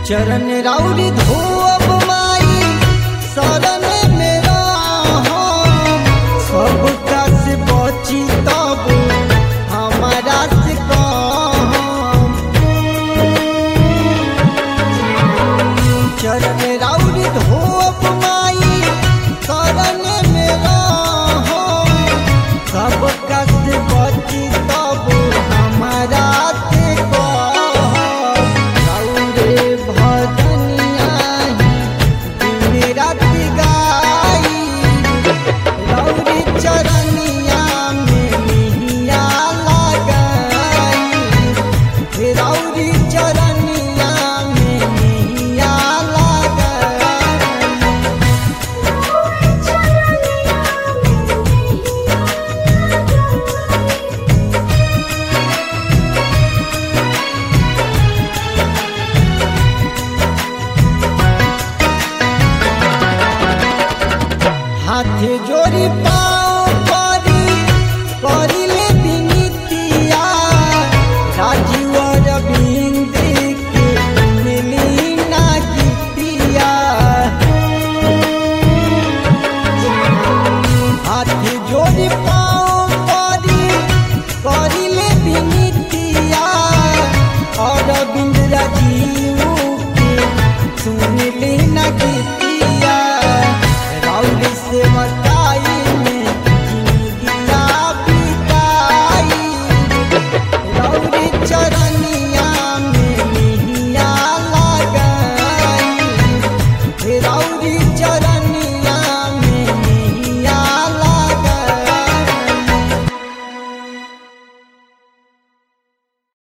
चरण राउरी धोब माई शरण मेरा सब कस बची तब हमारा से कम चरण राउरी धोब माई शरण मेरा सब कस बची तब हमारा से कम राउरे भजनिया दिन रात गाई रौरी चरनिया में मिहिया लगाई रौरी चरनिया में मिहिया लगाई हाथ जोड़ी पाओ परी करिले बिनितिया राजीव रविंद के मिली ना गीतिया हाथ जोड़ी पाओ परी करिले बिनितिया और बिंद राजीव के सुनली ना गीतिया राउल से बताई में जिंदगिया बिताई राउरी चरण